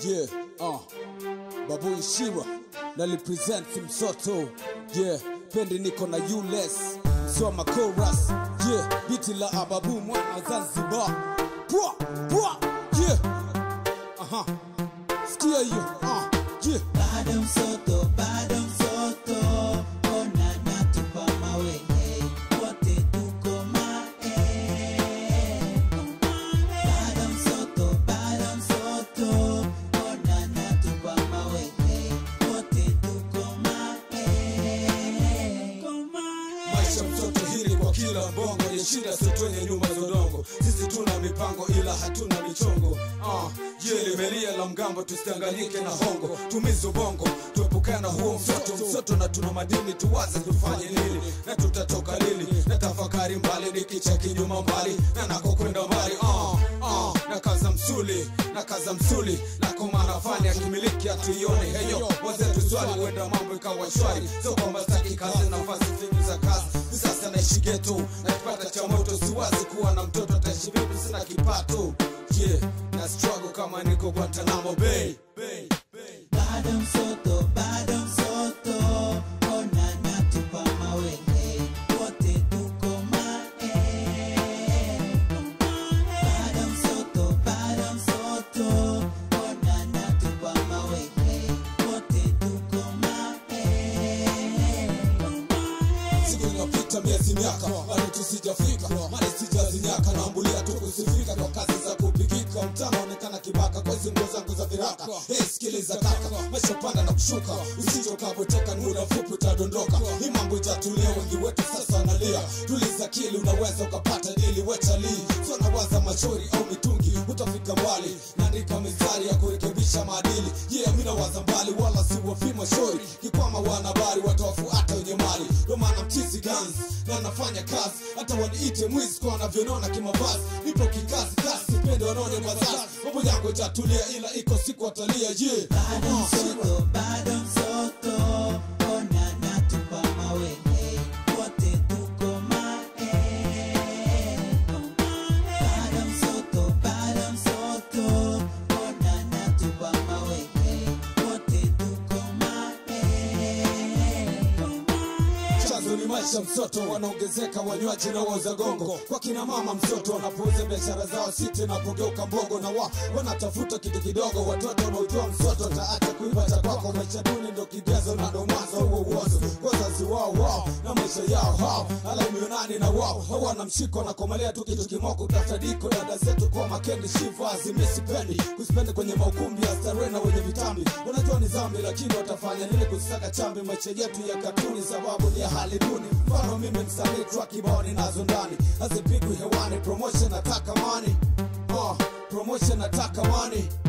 Yeah, uh, Babu Ishira na represent Msoto. Yeah, pendi niko na ules Soma chorus. Yeah, biti la Ababu mwana wa Zanzibar. Pwa, pwa, yeah. Aha. Sikia hiyo. Uh, yeah. bado msoto bado msoto ona natupa mawe hey, wote tuko mae bado msoto bado msoto ona natupa mawe hey, wote tuko mae maisha mtoto hili kwa kila bongo ni shida sitwenye nyumba za udongo sisi tuna mipango ila hatuna michongo uh, je limelia la mgambo tusidanganyike na hongo tumize ubongo tuepukana huo msoto msoto na tuna madini tuwaze tufanye nini na tutatoka lini na tafakari mbali nikicha kinyuma mbali na nakokwenda mbali uh, uh, na kaza msuli na kaza msuli na komana fani akimiliki hatuioni heyo wazetu swali huenda mambo ikawa shwari sio kwamba staki kazi nafasi fingi za kazi sasa naishi geto na kipata cha moto siwazi kuwa na mtoto ataishi vipi sina kipato yeah na struggle kama niko Guantanamo Bay Bay Bay bado msoto bado msoto ona natupa mawe hey, wote tuko mae bado msoto bado msoto ona natupa mawe hey, wote tuko mae siku inapita miezi miaka bado tusijafika mali sijazinyaka naambulia tu kusifika kwa kazi za kupigika mtano onekana kibaka kwa hizi nguo zangu za viraka hey, sikiliza kaka maisha panda na kushuka usijokabweteka ni muda mfupi utadondoka hii mambo itatulia wengi wetu sasa wanalia tuliza kili unaweza ukapata dili wetalii sio nawaza machori au mitungi utafika mbali naandika mistari ya kurekebisha maadili yeah mi nawaza mbali wala si wafima shori kikwama wanahabari watawafuata wenye mali ndo maana mchizi guns na nafanya kazi hata waniite mwizi kwa wanavyonona kimavazi nipo kikazi kasi pende wanaone mazazi mambo yangu itatulia ila iko siku watalia yeah bado Oh, shit. msoto bado msoto ona natupa mawe hey, wote tuko mae bado msoto bado msoto ona natupa mawe hey, wote tuko mae chanzo ni maisha msoto wanaongezeka wanywaji na wauza gongo kwa kina mama msoto wanapouza biashara zao siti napogeuka mbogo na wa wanatafuta kitu kidogo watoto wanaojua msoto taacha kuiba cha kwako maisha duni ndo kigezo na ndo mwanzo huo uozo wazazi wao wao na maisha yao hao alaimionani na wao hawana mshiko na komelea tu kitu kimoko tafadiko dada zetu kwa makendi shifu azimisipendi kusipendi kwenye maukumbi ya starehe na wenye vitambi unajua ni zambi lakini watafanya nini kusaka chambi maisha yetu ya katuni sababu ni ya hali duni mfano mimi msanii track kibao ninazo ndani hazipigwi hewani promotion nataka mani uh, promotion nataka mani